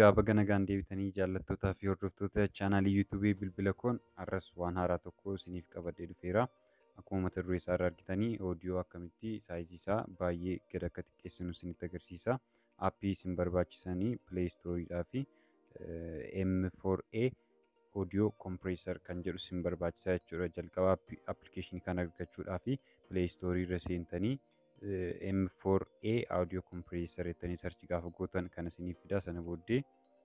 Egaa baga nagaan deebitanii jaallattootaa fi hordoftoota chaanaalii yuutuubii bilbila koon har'as waan haaraa tokko isiniif qabadhee dhufeera. Akkuma mata duree isaa irraa argitanii oodiyoo akkamitti saayizii isaa baay'ee gad akka xiqqeessinu isinitti agarsiisa. Aappii isin barbaachisanii Play Storeedhaa fi M4A Audio Compressor kan jedhu isin barbaachisaa jechuudha. Jalqaba appilikeeshinii kana argachuudhaa fi Play Store irra seentanii M4A Audio Compressor jettanii sarchi gaafa gootan kan isiniif fidaa sana booddee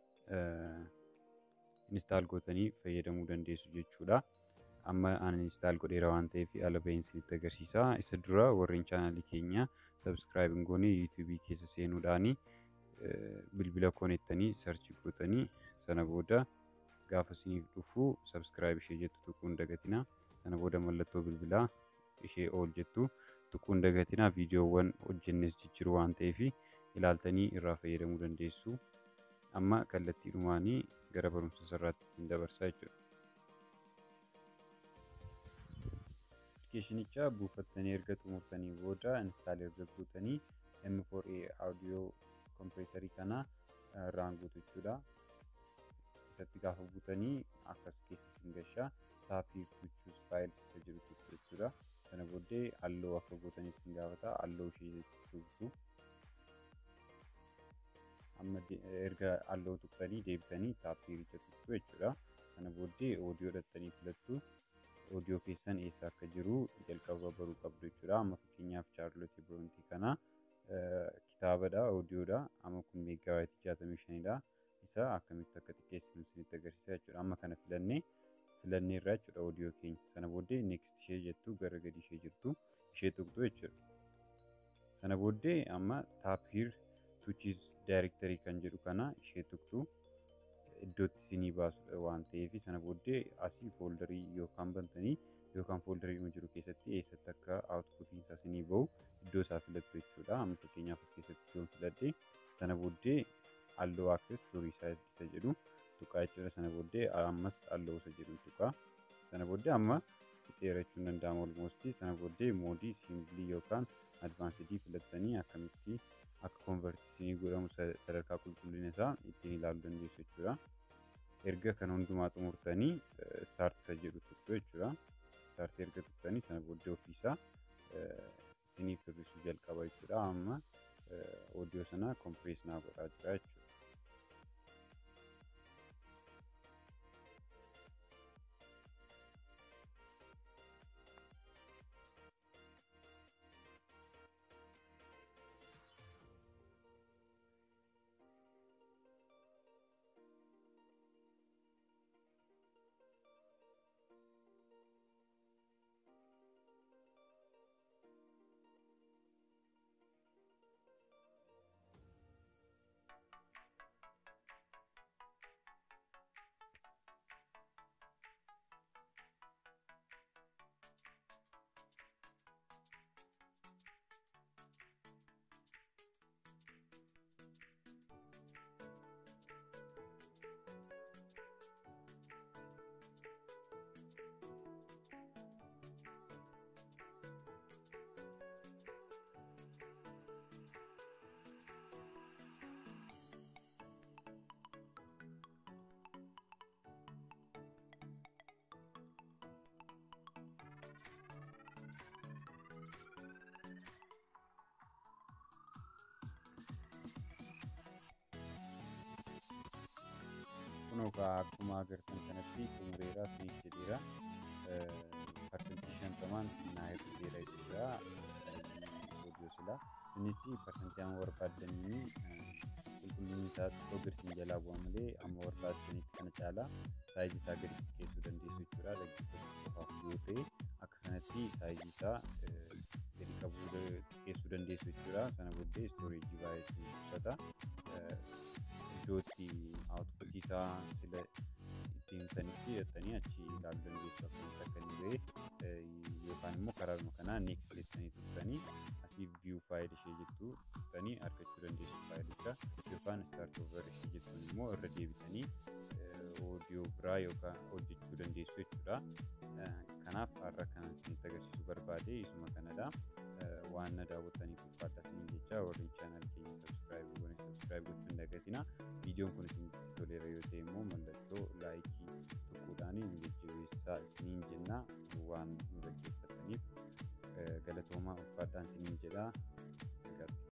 instaal gootanii fayyadamuu dandeessu jechuudha. Amma ani instaal godheera waan ta'eef ala baheen isinitti agarsiisa. Isa dura warreen chaanaalii keenya subscribe hin goone yuutuubii keessa seenuudhaanii bilbila konettanii sarchi gootanii sana booda gaafa isiniif dhufu subscribe ishee jettu tuquu hin dagatinaa. Sana booda mallattoo bilbilaa ishee ol jettu tuquu hin dagatinaa. Viidiyoowwan hojjennes jijjiiru waan ta'eef ilaaltanii irraa fayyadamuu dandeessu. Amma kallattiidhumaanii gara barumsa sirraatti isin dabarsaa jechuudha. Appilikeeshinicha buufattanii erga xumurtanii booda instaal erga gootanii M4A Audio Compressor kana irraan guutu jechuudha. Isatti gaafa buutanii akkas keessa isin gashaa taappii gochuus faayil isa jiru tokko jechuudha. Sana booddee halluu akka gootaniif isin gaafata. Halluu ishee tuqxu. Amma erga halluu tuqxanii deebitanii taappii richa tuqxu jechuudha. Sana booddee oodiyoo dhattanii filattu. Oodiyoo keessan eessa akka jiru jalqaba baruu qabdu jechuudha. Amma fakkeenyaaf Chaarlotii Biroontii kana kitaabadha, oodiyoodha. Amma kun meeggaabaaytii jaatamii shanidha. Isa akkamitti akka xiqqeessinu isinitti agarsiisa jechuudha. Amma kana filannee filannee irraa jechuudha oodiyoo keenya. Sana booddee next ishee jettu gara gadi ishee jirtu ishee tuqxu jechuudha. Sana booddee amma taappiir tuuchiis daayirektarii kan jedhu kana ishee tuqxu iddootti isinii baasu waan ta'eef sana booddee asii fooldarii yookaan bantanii yookaan fooldarii jiru keessatti eessatti akka aawutpuutiin isaa isinii bahu iddoo isaa filattu jechuudha. Amma fakkeenyaaf as keessatti iddoon filadhe sana booddee halluu access turii isaa isa jedhu tuqaa jechuudha. Sana booddee ammas halluu isa jedhu tuqaa. Sana booddee amma dheerachuu hin danda'amu olmoostii. Sana booddee moodii simbilii yookaan advaansidii filattanii akkamitti akka konvertisinii godhamu sadarkaa qulqullina isaa ittiin ilaaluu dandeessu jechuudha. Erga kana hundumaa xumurtanii staart isa jedhu tuqxu jechuudha. Staart erga tuqxanii sana booddee ofiisaa isiniif hir'isuu jalqaba jechuudha. Amma oodiyoo sana kompirees naa godhaa jira jechuudha. kunoo akkuma agartan kanatti xumureera fiix jedheera parsantii shantamaan naa hir'iseera jechuudha oodiyoo sila isinis parsantii amma barbaaddanii qulqullinni isaa xiqqoo girsiin jalaa bu'a malee amma barbaaddanitti kana caalaa saayizii isaa gadi xiqqeessuu dandeessu jechuudha dhaggeeffachuu qofaaf yoo ta'e akka sanatti saayizii isaa gadi qabuu xiqqeessuu dandeessu jechuudha sana booddee istooreejii baay'ee uffata iddootti aawutpuutii isaa sila ittiin sanitti hidhatanii achi ilaaluu dandeessu akkamitti akka inni ba'e yookaan immoo karaa kanaa next jettanii tuqxanii asii view faayil ishee jettu tuqxanii argachuu dandeessu faayilicha yookaan start over ishee jettuun immoo irra deebitanii oodiyoo biraa yookaan hojjechuu dandeessu jechuudha. Kanaaf har'a kanan isinitti agarsiisuu barbaade isuma kanadha. Waan na daawwattaniif ulfaadha isiniin jecha warri chaanal keenya sabskiraayib goone sabskiraayib gochuun dagatina. Viidiyoon kun isinitti toleera yoo ta'e immoo mallattoo laayikii tokkodhaan nu jajjabeessaa isiniin jenna waan nu dhaggeeffataniif galatoomaa ulfaadhaan isiniin jedha.